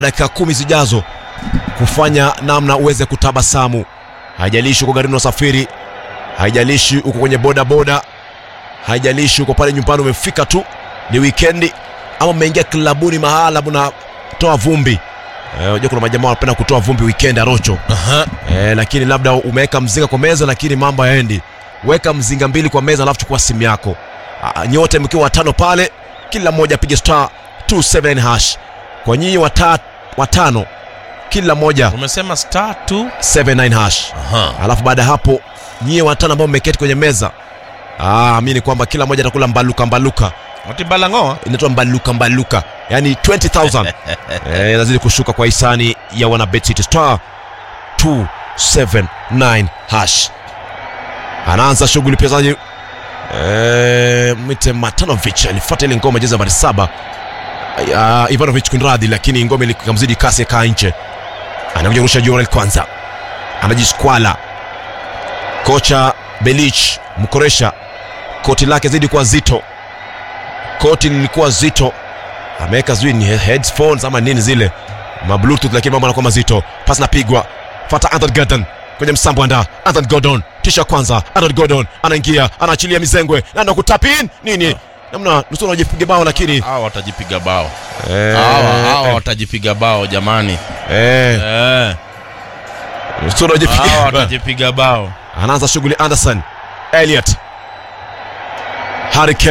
dakika kumi zijazo kufanya namna uweze kutabasamu. Haijalishi uko garini unasafiri, haijalishi uko kwenye boda boda, haijalishi uko pale nyumbani umefika tu, ni wikendi ama umeingia klabuni mahala mnatoa vumbi. Eh, Unajua kuna majamaa wanapenda kutoa vumbi weekend arocho. Aha. Eh, lakini labda umeweka mzinga kwa meza lakini mambo hayaendi. Weka mzinga mbili kwa meza alafu chukua simu yako. Ah, nyote mkiwa watano pale, kila mmoja apige star 279 hash. Kwa nyinyi wata, watano kila mmoja Umesema star 2. 79 hash. Aha. Alafu baada ya hapo nyie watano ambao mmeketi kwenye meza ah, amini kwamba kila mmoja atakula mbaluka mbaluka. Ati balangoa. Inaitwa mbaluka mbaluka, yani 20000 eh, inazidi kushuka kwa hisani ya wana Bet City star 279 hash. Anaanza shughuli mchezaji eh, mwite Matanovic alifuata ile ngoma jeza nambari saba uh, Ivanovic kunradhi, lakini ngoma ilikamzidi kasi akaa nje. Anakuja kurusha Jorel kwanza, anajiskwala kocha Belich Mkoresha, koti lake zidi kuwa zito, koti lilikuwa zito, ameweka sijui ni headphones ama nini zile ma bluetooth, lakini mambo anakuwa mazito. Pasi napigwa, fata Anthony Gordon kwenye msambo anda Anthony Gordon, tisha kwanza, Anthony Gordon anaingia, anaachilia mizengwe na ndo kutapin nini namna nusura wajipiga bao, lakini Hawa watajipiga bao. eh, Hawa hawa eh, watajipiga bao jamani. eh, Eh. nusura wajipiga Hawa bao. watajipiga bao. anaanza shughuli Anderson Elliot Harry Kane